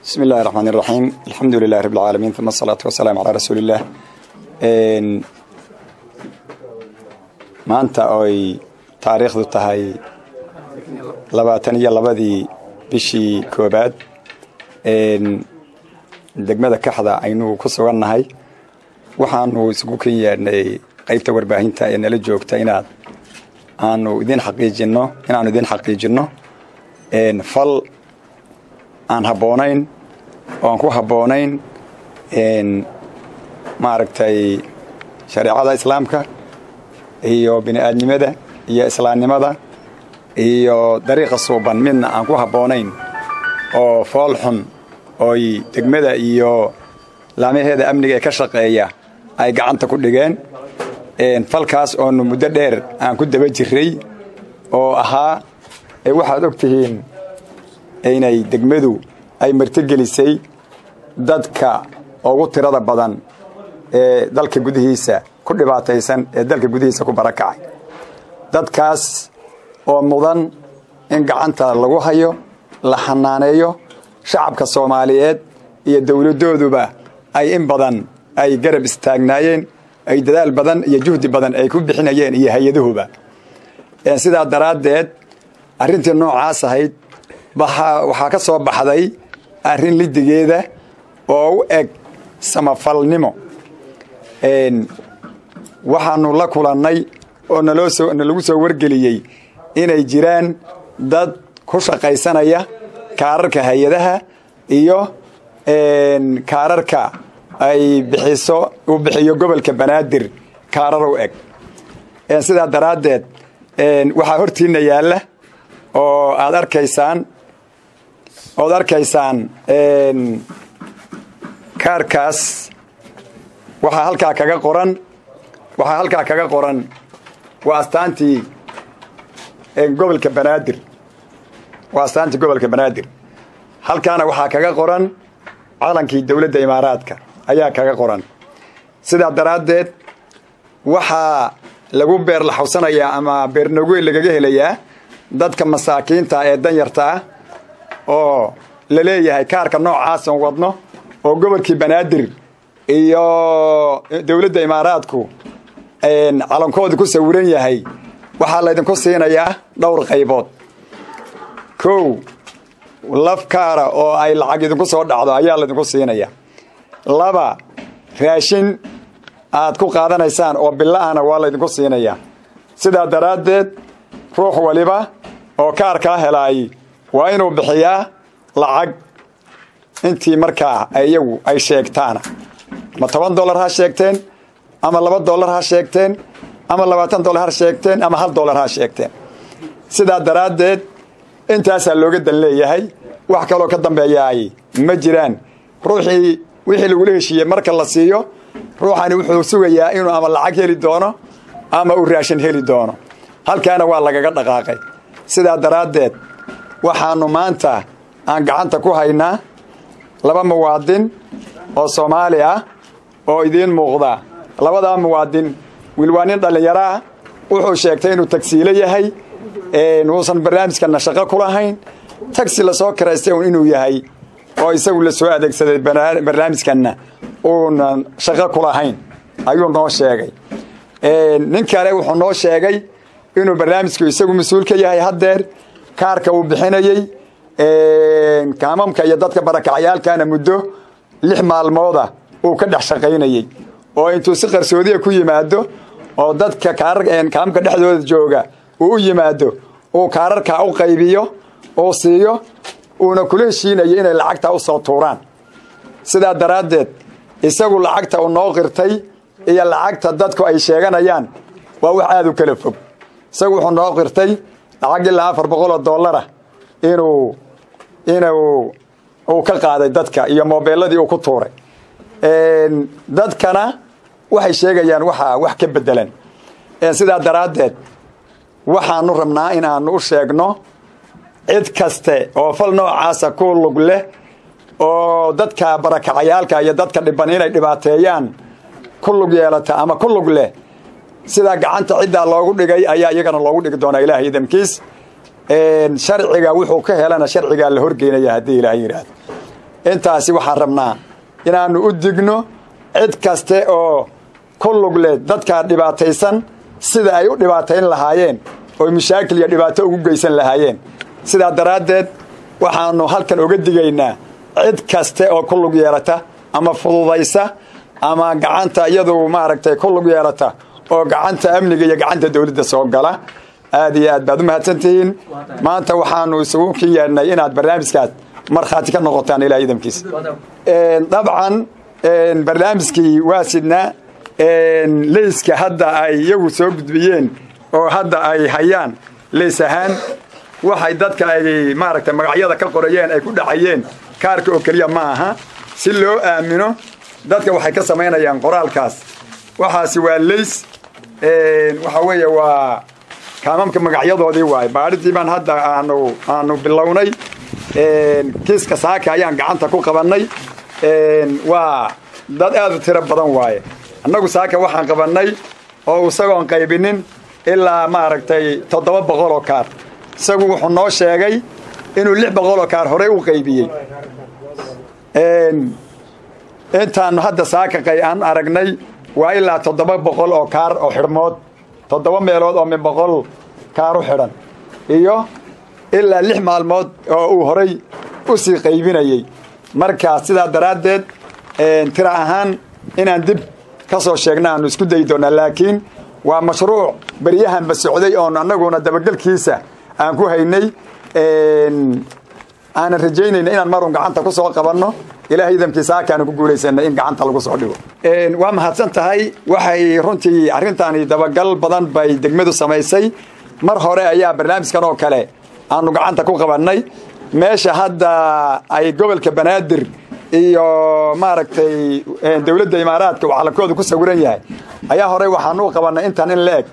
bismi illahi raxmaan iraxiim alxamdu lilahi rabi alcaalamiin uma asalaatu wasalaamu calaa rasuuli illah maanta oy taariikhdu tahay labaatan iyo labadii bishii koobaad degmada kaxda aynu ku sugannahay waxaanu isugu kan yeedhnay qaybta warbaahinta ee nala joogta inaad aanu idin xaqiijinno inaanu idin xaqiijinno fal aan habboonayn oo aan ku habboonayn maaragtay shareecada islaamka iyo bini-aadnimada iyo islaamnimada iyo dariiqa suuban midna aan ku habboonayn oo fool xun ooy degmada iyo laamaheeda amniga ee ka shaqeeya ay gacanta ku dhigeen falkaas oonu muddo dheer aan ku daba jiray oo ahaa waxaad og tihiin inay degmadu ay martigelisay dadka ugu tirada badan ee dalka gudihiisa ku dhibaataysan ee dalka gudihiisa ku barakacay dadkaas oo mudan in gacanta lagu hayo la xanaaneeyo shacabka soomaaliyeed iyo dowladooduba ay in badan ay garab istaagnaayeen ay dadaal badan iyo juhdi badan ay ku bixinayeen iyo hay-adahuba sidaa daraaddeed arrintii noocaas ahayd waxaa ka soo baxday arrin lidigeeda oo u eg samafalnimo waxaanu la kulannay oo nalagu soo wargeliyey inay jiraan dad ku shaqaysanaya kaararka hay-adaha iyo kaararka ay bixiso uu bixiyo gobolka banaadir kaarar u eg sidaa daraaddeed waxaa hortiina yaalla oo aad arkaysaan ood arkaysaan kaarkaas waxaa halkaa kaga qoran waxaa halkaa kaga qoran waa astaantii gobolka banaadir waa astaantii gobolka banaadir halkaana waxaa kaga qoran calankii dowladda imaaraadka ayaa kaga qoran sidaa daraaddeed waxaa lagu beer laxawsanayaa ama beernogey lagaga helayaa dadka masaakiinta ee danyarta ah oo la leeyahay kaarka noocaasan wadno oo gobolkii banaadir iyo dowladda imaaraadku calankoodii ku sawiran yahay waxaa laydinku siinayaa dhowr qaybood kow laf kaara oo ay lacag idinku soo dhacdo ayaa laydinku siinaya laba raashin aad ku qaadanaysaan oo bila'ana waa laydinku siinayaa sidaa daraaddeed ruux waliba oo kaarkaa helaay waa inuu bixiyaa lacag intii markaa iyagu ay sheegtaana ma toban dollar ha sheegteen ama laba dollar ha sheegteen ama labaatan dollar ha sheegteen ama hal dollar ha sheegteen sidaa daraaddeed intaasaa looga dan leeyahay wax kaloo ka dambeeyaay ma jiraan ruuxii wixii lagula heshiiyey marka la siiyo ruuxani wuxuu sugayaa inuu ama lacag heli doono ama uu raashin heli doono halkaana waa lagaga dhaqaaqay sidaa daraaddeed waxaanu maanta aan gacanta ku haynaa laba muwaadin oo soomaali ah oo idiin muuqda labadaa muwaadin wiil waa nin dhallinyaro ah wuxuu sheegtay inuu tagsiilo yahay uusan barnaamijkana shaqo ku lahayn tagsi lasoo karaystay un inuu yahay oo isagu la soo adeegsaday barnaamijkanna uunan shaqo ku lahayn ayuu noo sheegay nin kale wuxuu noo sheegay inuu barnaamijku isagu mas-uul ka yahay haddeer kaarka uu bixinayey kaamamka iyo dadka barakacyaalkana muddo lix maalmooda uu ka dhex shaqaynayey oo intuu si qarsoodiya ku yimaado oo dadka kaamamka dhexdooda jooga uu u yimaado uu kaararkaa u qaybiyo uu siiyo uuna kula heshiinayo inay lacagta u soo tuuraan sidaa daraaddeed isagu lacagta uu noo qirtay iyo lacagta dadku ay sheeganayaan waa wax aada u kala fog isagu wuxuu noo qirtay lacag ilaa afar boqol oo dollara inuu inuu uu ka qaaday dadka iyo moobeelladii uu ku tuuray dadkana waxay sheegayaan waxaa wax ka bedelan sidaa daraaddeed waxaanu rabnaa in aanu u sheegno cid kaste oo fal noocaasa ku lug leh oo dadka barakacayaalka iyo dadka dhiban inay dhibaateeyaan ku lug yeelata ama ku lug leh sidaa gacanta ciddaa loogu dhigay ayaa iyagana loogu dhigi doonaa ilaah idamkiis sharciga wuxuu ka helana sharcigaa la horgeynaya haddii ilaah yidhaahdo intaasi waxaan rabnaa inaannu u digno cid kaste oo ku lugle dadkaa dhibaataysan sida ay u dhibaatayn lahaayeen oo mashaakil iyo dhibaato ugu geysan lahaayeen sidaa daraaddeed waxaannu halkan oga digaynaa cid kaste oo ku lug yeelata ama fududaysa ama gacanta iyadu maaragtay ku lug yeelata oo gacanta amniga iyo gacanta dawladda soo gala aad iyo aad baad u mahadsantihiin maanta waxaanu isugu kin yeedhnay inaad barnaamijkaas markhaati ka noqotaan ilaa idamkiisa dabcan barnaamijkii waa sidnaa leyska hadda ay iyagu soo gudbiyeen oo hadda ay hayaan leys ahaan waxay dadka ay maaragtay magacyada ka qorayeen ay ku dhacayeen kaarka oo keliya ma aha si loo aamino dadka waxay ka samaynayaan qoraalkaas waxaasi waa leys waxa weeye waa kaamamka magacyadoodii waaye baadhitii baan hadda aanu aanu bilownay kiiska saaka ayaan gacanta ku qabannay waa dad aad u tiro badan waaye annagu saaka waxaan qabannay oo isagoon qaybinin ilaa maaragtay toddoba boqol oo kaar isagu wuxuu noo sheegay inuu lix boqol oo kaar horey u qaybiyey intaanu hadda saaka aan aragnay waa ilaa toddoba boqol oo kaar oo xidhmood toddoba meelood oo min boqol kaar u xidhan iyo ilaa lix maalmood oo uu horay u sii qaybinayey markaa sidaa daraaddeed tira ahaan inaan dib ka soo sheegna aanu isku dayi doonaa laakiin waa mashruuc beryahanba socday oon annaguna dabagelkiisa aan ku haynay aanan rajaynayna inaan marun gacanta ku soo qabanno ilaahay idamkiisa halkaanu ku guulaysanay in gacanta lagu soo dhigo waa mahadsan tahay waxay runtii arrintaani dabagal badan bay degmadu samaysay mar hore ayaa barnaamijkan oo kale aanu gacanta ku qabannay meesha hadda ay gobolka banaadir iyo maaragtay dawladda imaaraadka uu calankooda ku sawiran yahay ayaa horey waxaanu u qabannay intan in la eg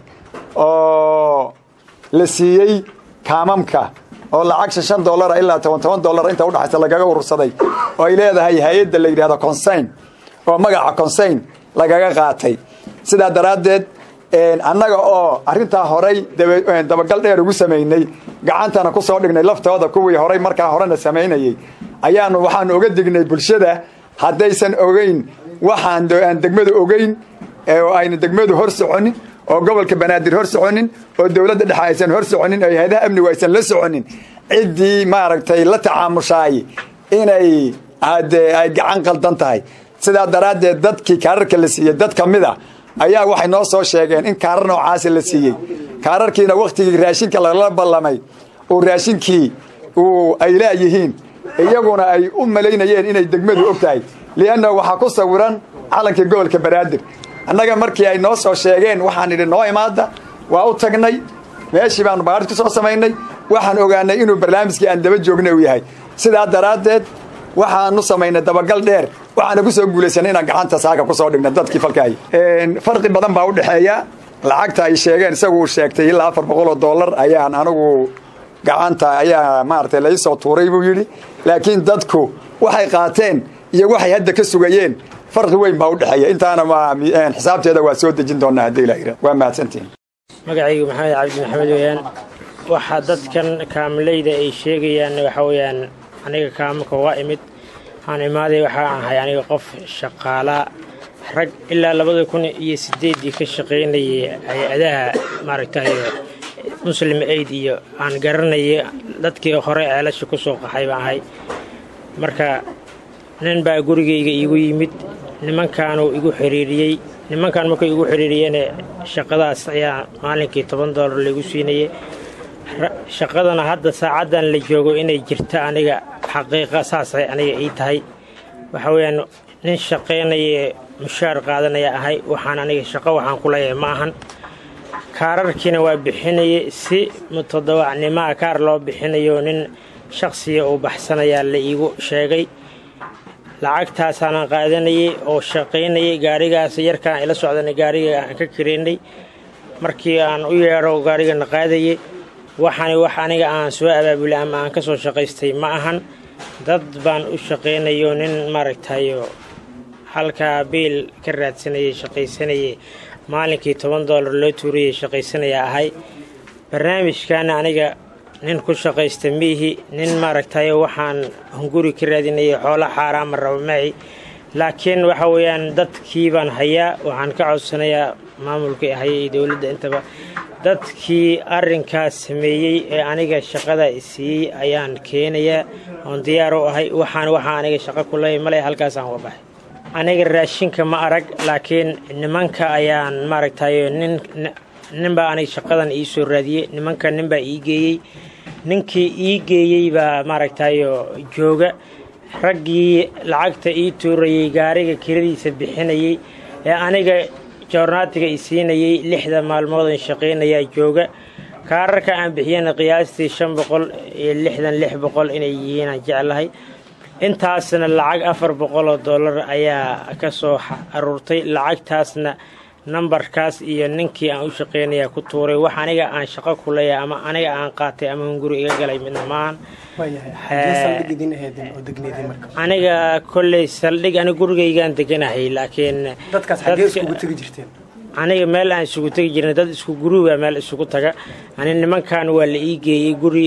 oo la siiyey kaamamka oo lacag shan dollara ilaa toban toban dollar inta udhaxaysa lagaga urursaday oo ay leedahay hay-adda la yidhahdo consayn oo magaca consayn lagaga qaatay sidaa daraaddeed annaga oo arrintaa horay dabagal dheer ugu samaynay gacantana ku soo dhignay laftooda kuwii horay markaa horena samaynayey ayaanu waxaanu oga dignay bulshada haddaysan ogeyn waxaan aan degmadu ogeyn oo ayna degmadu hor soconin oo gobolka banaadir hor soconin oo dawladda dhexe aysan hor soconin oo hay-adaha amnigu aysan la soconin ciddii maaragtay la tacaamushaay inay ade ay gacan qaldan tahay sidaa daraaddeed dadkii kaararka la siiyey dad ka mid a ayaa waxay noo soo sheegeen in kaarar noocaasa la siiyey kaararkiina wakhtigii raashinka lala ballamay uu raashinkii uu ay laayihiin iyaguna ay u malaynayeen inay degmadu og tahay lianna waxaa ku sawiran calankii gobolka banaadir annaga markii ay noo soo sheegeen waxaan idhi noo imaada waa u tagnay meeshii baanu baadhis ku soo samaynay waxaan ogaanay inuu barnaamijkii aan daba joogna uu yahay sidaa daraaddeed waxaanu samaynay dabagal dheer waxaana ku soo guulaysanay inaan gacanta saaka ku soo dhigna dadkii falkaay farqi badan baa u dhexeeya lacagta ay sheegeen isagu uu sheegtay ilaa afar boqol oo dollar ayaan anigu gacanta ayaa maaragtay lai soo tuuray buu yidhi laakiin dadku waxay qaateen iyo waxay hadda ka sugayeen farqi weyn baa u dhexeeya intaana xisaabteeda waa soo dejin doonaa haddii la yidhah waa mahadsantihin magacaygu maxamed cabdi maxamed weeyaan waxaa dadkan kaamileyda ay sheegayaan waxa weeyaan aniga kaamilka waa imid waxaan imaaday waxaa ahay aniga qof shaqaalaa rag ilaa labada kun iyo sideeddii ka shaqaynayay hay-adaha maaragtay muslim aid iyo aan garanayay dadkii hore ceelasha ku soo qaxay baan ahay marka nin baa gurigayga iigu yimid nimankaanuu igu xiriiriyey nimankan markuu igu xiriiriyene shaqadaas ayaa maalinkii toban dollar laigu siinayay shaqadana hadda saacaddan la joogo inay jirta aniga xaqiiqa saasay aniga ii tahay waxa weeyaan nin shaqaynaya mushaar qaadanaya ahay waxaan aniga shaqo waxaan ku leeyahay ma ahan kaararkiina waa bixinayay si mutadawacnimaa kaar loo bixinayo nin shaqsiya uu baxsanayaa la iigu sheegay lacagtaasaanan qaadanayay oo shaqaynayay gaarigaas yarkaan ila socdanay gaariga aan ka kiraynay markii aan u yeedho gaarigana qaadayay waxaani wax aniga aan soo abaabulay ama aan ka soo shaqaystay ma ahan dad baan u shaqaynayo nin maaragtayo halkaa biil ka raadsanayay shaqaysanayay maalinkii toban dollar loo tuurayay shaqaysanaya ahay barnaamijkaana aniga nin ku shaqaysta miihi nin maaragtay waxaan hunguri ka raadinaya xoola xaaraama raba maci laakiin waxa weeyaan dadkii baan hayaa waxaan ka codsanayaa maamulkii haya iyo dowladda intaba dadkii arrinkaas sameeyey ee aniga shaqada siiyey ayaan keenayaa oon diyaar u ahay waxaan waxaa aniga shaqo ku leeya male halkaasaan uga baxay aniga raashinka ma arag laakiin nimanka ayaan maaragtay nin ninbaa aniga shaqadan ii soo raadiyey nimanka ninbaa ii geeyey ninkii ii geeyey baa maaragtayo jooga raggii lacagta ii tuurayey gaariga kiradiisa bixinayey ee aniga joornaatiga i siinayey lixda maalmoodan shaqaynayaa jooga kaararka aan bixiyana qiyaastii shan boqol iyo lixdan lix boqol inay yihiinaan jeclahay intaasna lacag afar boqol oo dollar ayaa ka soo aruurtay lacagtaasna nambarkaas iyo ninkii aan u shaqeynayaa ku tuuray wax aniga aan shaqo ku leeyahay ama aniga aan qaatay ama hunguri iga galay midna maahan aniga kolley saldhig ani gurigaygaan deganahay laakiin aniga meel aan isugu tegi jirna dad isku guruba meel isugu taga ani nimankan waa la ii geeyey guri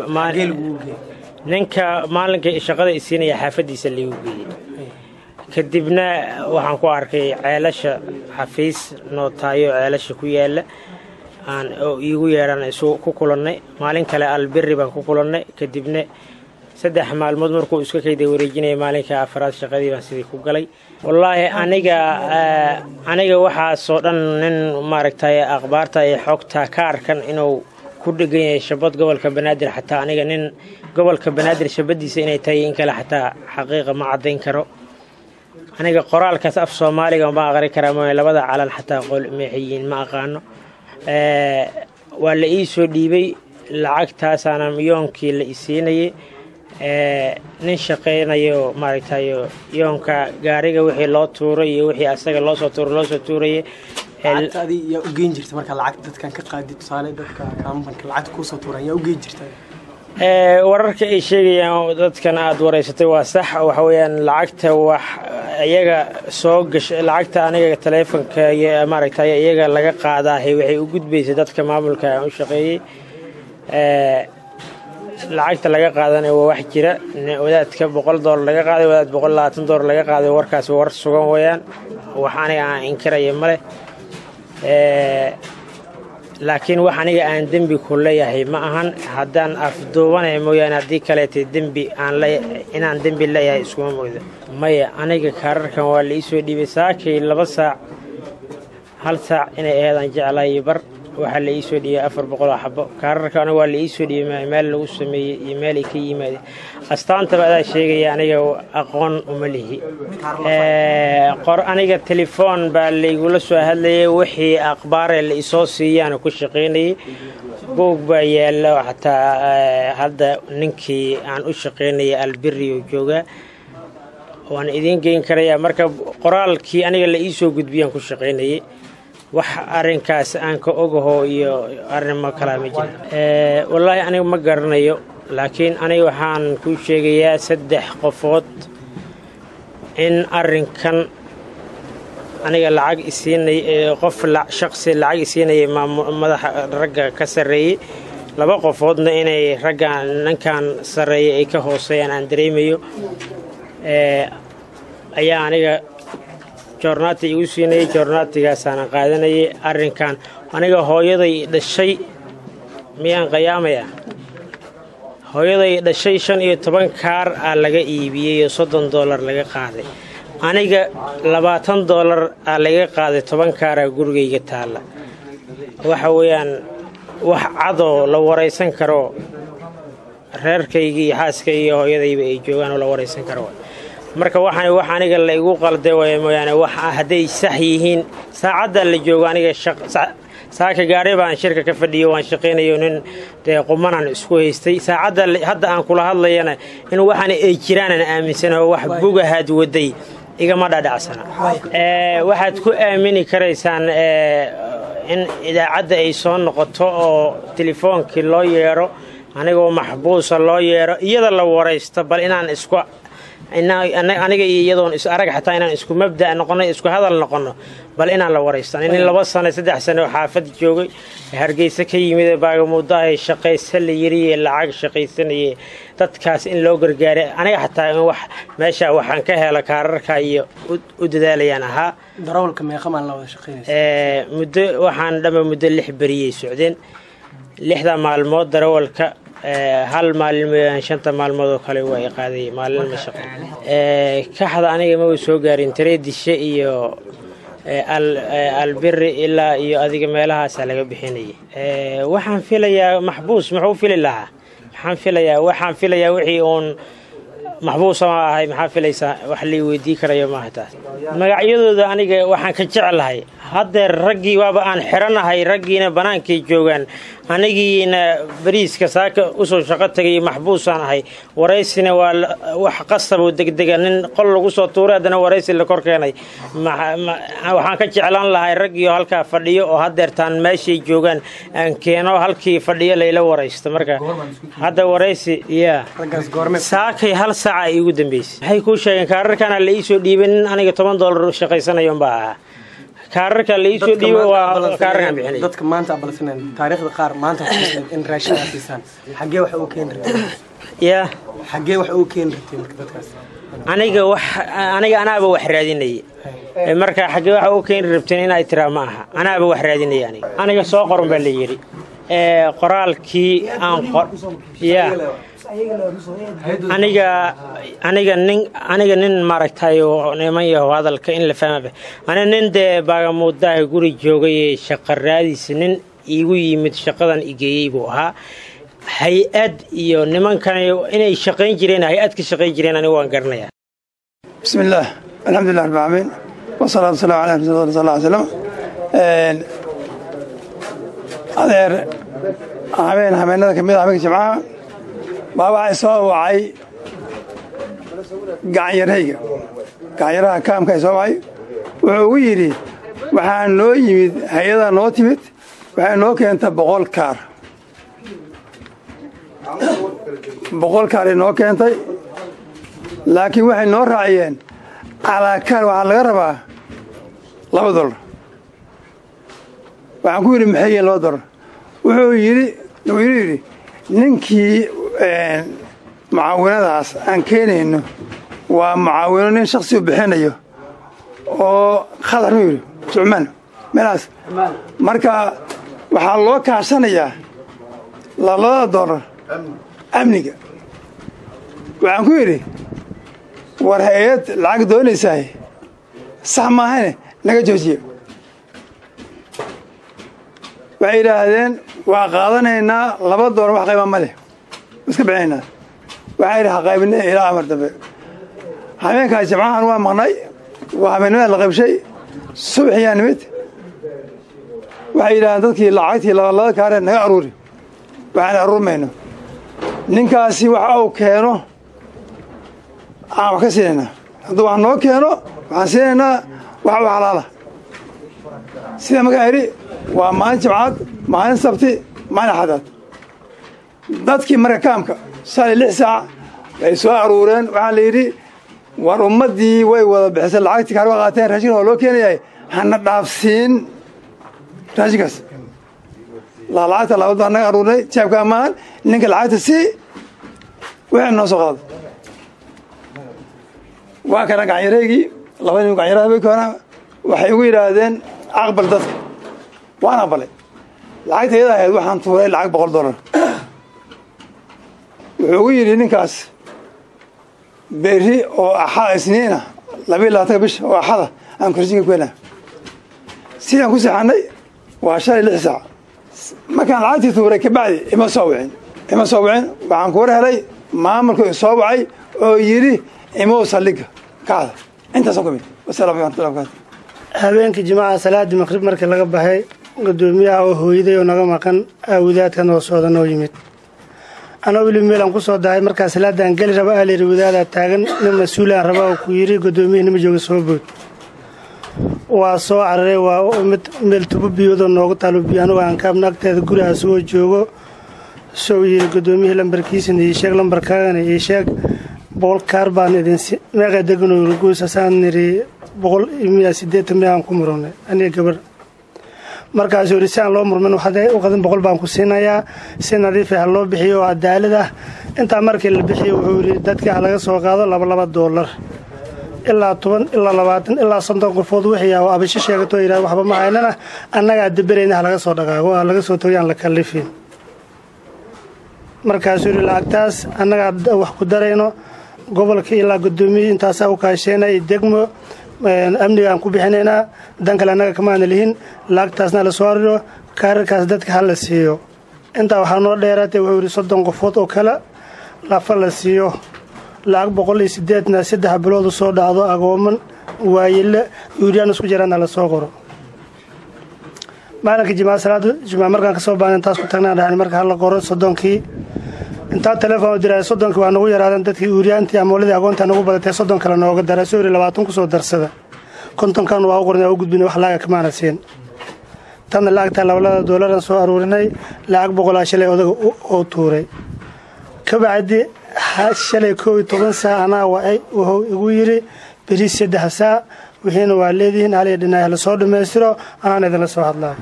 ninka maalinka shaqada isiinaya xaafadiisa laigu geeyey kadibna waxaan ku arkay ceelasha xafiis nootaayo ceelasha ku yaala aan oo iigu yeedhan isu ku kulannay maalin kale alberi baan ku kulannay kadibna saddex maalmood markuu iska kayda wareejinaya maalinka afaraad shaqadii baan sidii ku galay wallaahi aniga aniga waxaasoo dhan nin maaragtay akhbaarta iyo xogta ka arkan inuu ku dhegan yahay shabad gobolka banaadir xataa aniga nin gobolka banaadir shabadiisa inay tahay in kale xataa xaqiiqa ma caddayn karo aniga qoraalkaas af soomaaliga ma aqri karaa mooye labada calan xataa qol meexiyiin ma aqaano waa la ii soo dhiibay lacagtaasaana yoonkii la isiinayay nin shaqaynayo maaragtayo yoonka gaariga wixii loo tuuray iyo wixii asaga loosoo tuuray loosoo tuurayay yaa u geyn jirta markaa lacag dadkan ka qaadi tusaale dadka kaambanka lacagta kuusoo tuuran yaa u geyn jirta wararka ay sheegayaan dadkan aada wareysatay waa sax waxa weeyaan lacagta wax iyaga soo gasha lacagta aniga taleefonka maaragtay iyaga laga qaadaahay waxay u gudbaysay dadka maamulka aan u shaqeeyey lacagta laga qaadanaya waa wax jira wadaadka boqol doolar laga qaaday wadaad boqol labaatan doolar laga qaaday warkaas war sugan weeyaan wax aniga aan inkiraya male laakiin wax aniga aan dembi ku leeyahay ma ahan haddaan afduubanaya mooyaane haddii kaleetay dembi aan inaan dembi leeyahay iskuma mogdo maya aniga kaararkan waa la iisoo dhiibay saakay laba saac hal saac inay aheedaan jeclayo bar waxaa la iisoo dhiibay afar boqoloo xabo kaararkana waa la iisoo dhiibay meel lagu sameeyey iyo meel ay ka yimaadeen astaantaba adaa sheegaya aniga aqoon uma lihi qor aniga telefoon baa laygula soo hadlayay wixii akhbaaree la isoo siiyaan ku shaqaynayay boog baa yaalla xataa hadda ninkii aan u shaqaynayay alberioo joogaa waan idiin geyn karayaa marka qoraalkii aniga la iisoo gudbiyaan ku shaqaynayay wax arinkaas aan ka ogaho iyo arrimo kalaa ma jira wallaahi aniga ma garanayo laakiin aniga waxaan kuu sheegayaa saddex qofood in arinkan aniga lacag isiinay qof shaqsi lacag isiinaya madaxa ragga ka sarreeyey laba qofoodna inay raggan ninkan sarreeya ay ka hooseeyaan aan dareemayo ayaa aniga joornaati igu siinayay joornaatigaasaanan qaadanayay arrinkan aniga hooyaday dhashay miyaan qayaamaya hooyaday dhashay shan iyo toban kaar aa laga iibiyey oo soddon doolar laga qaaday aniga labaatan doolar aa laga qaaday toban kaaraa gurigayga taalla waxa weeyaan wax cadoo la waraysan karo reerkayga iyo xaaskayga iyo hooyadayba ay joogaan oo la waraysan karo marka waxaan wax aniga la igu qalday waaya mooyaane wax hadday sax yihiin saacadda la joogo aniga saaka gaari baan shirka ka fadhiyo waan shaqaynayo nin dee qumanaan isku haystay saacadda hadda aan kula hadlayana in waxaan ay jiraanan aaminsanaho wax bugahaad waday igama dhadhacsana waxaad ku aamini karaysaan in idaacadda ay soo noqoto oo telefoonkii loo yeedho anigoo maxbuusa loo yeedho iyada la waraysto bal inaan isku aniga iyo iyadoon is arag xataa inaan isku mabda noqono isku hadal noqono bal inaan la waraystan nin laba sano saddex sano oo xaafad joogay hargeysa ka yimid baagamuudahay shaqaysa la yiriye lacag shaqaysanaye dadkaas in loo gargaaray aniga xataa in wax meesha waxaan ka helo kaararka iyo u dadaalayaan ahaa darawalka meeqamaan la wada shaqeynaysa muddo waxaan dhama muddo lix beriyay socdeen lixda maalmood darawalka hal maalin mooyaan shanta maalmood oo kale waa i qaaday maalin ma shaqo kaxda aniga ma soo gaarin tareedishe iyo albiri ilaa iyo adiga meelahaasaa laga bixinayay waxaan filayaa maxbuus muxuu fili lahaa maxaan filayaa waxaan filayaa wixii uun maxbuusa ma ahay maxaa filaysaa wax lii weydii karayo maaha taas magacyadooda aniga waxaan ka jeclahay haddeer raggii waaba aan xiranahay raggiina bannaankay joogaan anigiina bariiska saaka usoo shaqo tagay maxbuusaan ahay waraysina waa wax qasaboo degdega nin qol lagu soo tuuray haddana waraysi la kor keenay waxaan ka jeclaan lahay raggiio halkaa fadhiyo oo haddeertaan meeshay joogaan aan keeno halkii fadhiyo layla waraysto marka hadda waraysi ya saakay hal saaca ay igu dambeysay waxay kuu sheegeen kaararkana la iisoo dhiibay nin aniga toban doolar shaqaysanayo baa ahaa kaararka la iisoo dhiibo waa kaararkan bixinay dadka maanta abalsanan taariikhda qaar maanta in raashin aad siisaan xaggee wax ugu keeni rabtay ya xaggee wax ugu keeni rabtay marka dadkaas aniga wax aniga anaaba wax raadinaya marka xaggee waxa u keeni rabteen inay tiraa ma aha anaaba wax raadinaya aniga aniga soo qoran baa la yidhi qoraalkii aan ya aniga aniga nin aniga nin maaragtay niman yaho hadalka in la fahmaba aniga nin dee baagamuudaha guri joogay shaqa raadiisa nin iigu yimid shaqadan igeeyey buu ahaa hay-ad iyo nimankan inay shaqayn jireen hay-ad ka shaqayn jireen aniga waan garanaya bismi illaah alxamdulilah rabbi caalamiin wasalaatu wasalaamu calaa rasuuli sal ly slam adeer habeen habeenada ka mid a habeenka jimcaha baa waxay soo wacay gacanyarhayga gacanyaraha kaamka ay soo wacay wuxuu ugu yidhi waxaa noo yimid hay-adaa noo timid waxay noo keenta boqol kaar boqol kaaray noo keentay laakiin waxay noo raaciyeen calaa kaar waxaa laga rabaa laba dolar waxaan ku yidhi maxay yihiin laba dolar wuxuu yidhi wuxuu yidhi ninkii mucaawinadaas aan keenayno waa mucaawino nin shaksi u bixinayo oo khadar mu yidhi sucmaan meelaas marka waxaa loo kaashanayaa labada dolar amniga waxaan ku yidhi war hay-ad lacag doonaysaay sax maahane naga joojiye waxay yidhaahdeen waa qaadanaynaa laba dolar wax qayba ma leh iska bixinaynaa waxaa yidhi ha qaybine ilaa amar dambe habeenkaas jimcahan waa maqnay waa habeennimada la qaybshay subaxiyaa nimid waxay yidhahdeen dadkii lacagtii labalada kaaree naga aruuri waxaan aruurmayno ninkaasi waxa uu keeno aan wax ka siinaynaa hadduu wax noo keeno waxaan siinaynaa wax u xalaala sida markaa idhi waa maalin jimcaad maalin sabti maalin axadaad dadkii marka kaamka shalay lix saac bay soo aruureen waxaa la yidhi war ummaddii way wada bixisay lacagtii kaar wa qaateen raashinka waa loo keenayahay hana dhaafsiin raashinkaas lacagta labada naga aruurnay jaabka amaahan ninka lacagta sii wixii noo soo qaado waa kana gacanyareygii laba nin gacanyaraha habeenkoona waxay ugu yidhaahdeen aqbal dadka waan aqbalay lacagta iyada ahayd waxaan tuuray lacag boqol dollar wuxuu ugu yidhi ninkaas berri oo axada isniina labayo labaatanka bisha oo axada aan korsinka ku helaa sidaan ku seexanay waa shalay lix saac markaan lacagtii tuuray kabacdi ima soo wicin ima soo wicin waxaan kuwar helay maamulku isoo wacay oo yidhi imow saldhigga kacda intaasoo ka mid wasalamu alaikum warahmatullahi wabarakatu habeenkii jimcaha salaadii maqrib markii laga baxay gudoomiyaha oo hooyaday oo naga maqan aawadaadka noo sooda noo yimid anoo weli meelaan ku soo dahay markaa salaadaan geli raba aa layidhi wadaadaa taagan nin mas-uulaan raba oo ku yidhi gudoomiyihii nima jooga soo bood waa soo cararay waa mid meel tubo biyoodoo noogu taalo biyo anugu aan kaabna agteeda guriga asagoo joogo soo yidhi gudoomiyihii lambarkiisina ii sheeg lambarkaagana ii sheeg boqol kaar baan idinsi meeqa deganoo guusasaan niri boqol iyo miya siddeetan miyaan ku murunay aniga gabar markaasuu yidhi si aan loo murmin waxaa u qadan boqol baan ku siinayaa si nadiif ah loo bixiyo oo cadaalad ah intaa markii la bixiyo wuxuu yidhi dadka ha laga soo qaado laba laba doolar ilaa toban ilaa labaatan ilaa soddon qofood wixii ah oo abasho sheegato yidhahda waxba ma haynana annagaa daberayna ha laga soo dhaqaago ha laga soo tago yaan la kallifin markaasuu yidhi lacagtaas annagaa wax ku darayno gobolka ilaa guddoomiye intaasaa u kaasheenay degmo amnigaan ku bixinaynaa dan kale annaga kamaana lihin lacagtaasna la soo ariro kaararkaas dadka ha la siiyo intaa waxaa noo dheeraatay wuxuu yidhi soddon qofood oo kale lafa la siiyo lacag boqol iyo sideedna saddex biloodu soo dhacdo agooman waayile yuuriyaan isku jiraana la soo qoro maalinka jimaa salaada jimaa markaan kasoo baana intaas ku tagnaan dhahan marka hala qoro soddonkii intaa telefoon u diray soddonkii waa nagu yaraadeen dadkii uuriyaantii amooladii agoontaa nagu badatay soddon kale nooga dara soo yiri labaatan kusoo darsada kontonkan waa u qornay waa u gudbinay wax laaga kamaana siin tanna lacagtaa labalada doolaran soo aruurinay lacag boqolaa shalay odaga oo tuuray kabacdi shalay koob iyo toban saa anaa wacay wuxuu igu yidhi beriis saddex saa wixiina waa leedihiin haliya dhinaah la soo dhammaystiro anaan idinla soo hadlaa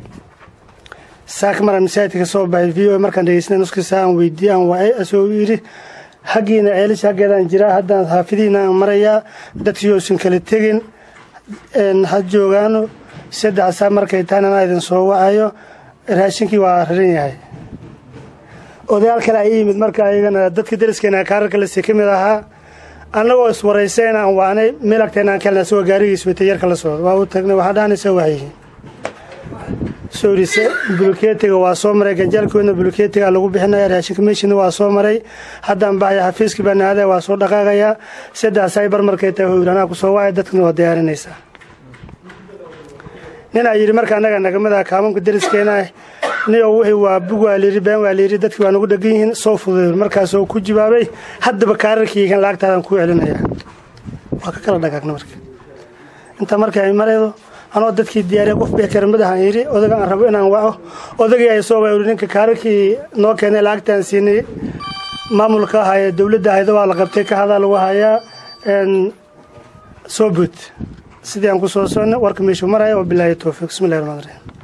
saaka maraan masaajidka ka soo baxay v o markaan dhegeysnay nuskii saa aan weydiiyey aan wacay asoo yidhi xaggiina ceelisha xaggeedaan jiraa haddaan xaafidihiina aan marayaa dadkii uusan kala tegin ha joogaano saddex saa markay tahan anaa idin soo wacayo raashinkii waa raran yahay odayaal kale ay yimid marka ayagana dadka dariskeena kaararka lasi ka mid ahaa annagoo iswaraysayn aan waanay meel agteena aan kelna asagoo gaarigiis watay yarka la socdo waa u tagnay waxaa dhahanaysa waxyihiin soorise bulkeetiga waa soo maray ganjaalkoodna bulkeetiga lagu bixinaya raashinka meeshina waa soo maray haddaan baxaya xafiiskii baan aadaya waa soo dhaqaaqayaa saddex saybar markay tahay howr anaa kusoo wacay dadkana waa diyaarinaysaa ninaa yidhi marka annaga nagamada kaamanka dariskeena niyo wixii waa bug waa layidhi been waa layidhi dadkii waa nagu dhegan yihiin soo fududay markaasoo ku jawaabay haddaba kaararkii kan lacagtaadaan kuu celinayaa waa ka kala dhagaagna marka intaa marka ay maraydo anoo dadkii diyaariya qof beekaramadahan yidhi odaga aan rabo inaan waco odagii ay soo waayuri ninka kaararkii noo keenay lacagtaan siinay maamulka ahaaye dowladda ahaydo waa la qabtay ka hadaa lagu hayaa soo bood sidii aan ku soo socnay warka meeshuu maraya oo bilaahi towfiiq bismillahi raxmaan raxiim